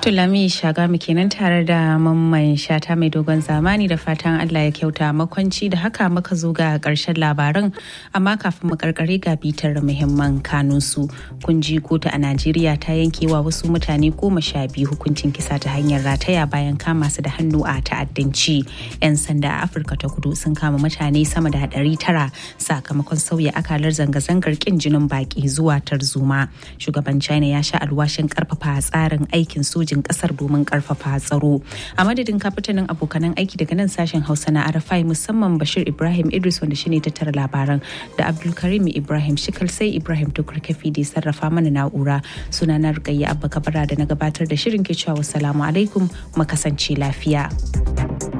Tulami Shagami kenan tare da mamman shata mai dogon zamani da fatan Allah ya kyauta makwanci da haka muka zo ga karshen labaran amma kafin mu karkare ga bitar muhimman kanunsu kun ji kotu a Najeriya ta yankewa wasu mutane goma sha biyu hukuncin kisa ta hanyar rataya bayan kama su da hannu a ta'addanci. 'Yan sanda a Afirka ta kudu sun kama mutane sama da ɗari tara sakamakon sauya akalar zanga-zangar kin jinin baki zuwa tarzoma. Shugaban China ya sha alwashin karfafa tsarin aikin sojin kasar domin karfafa tsaro. A madadin kafitanin abokanan aiki daga nan sashen Hausa na Arafai musamman Bashir Ibrahim Idris wanda shine tattara labaran da Abdulkarim Ibrahim Shikal sai Ibrahim Tukur Kafi da sarrafa mana na'ura sunana Rukayya Abba Kabara da na gabatar da shirin ke cewa wassalamu alaikum mu kasance lafiya.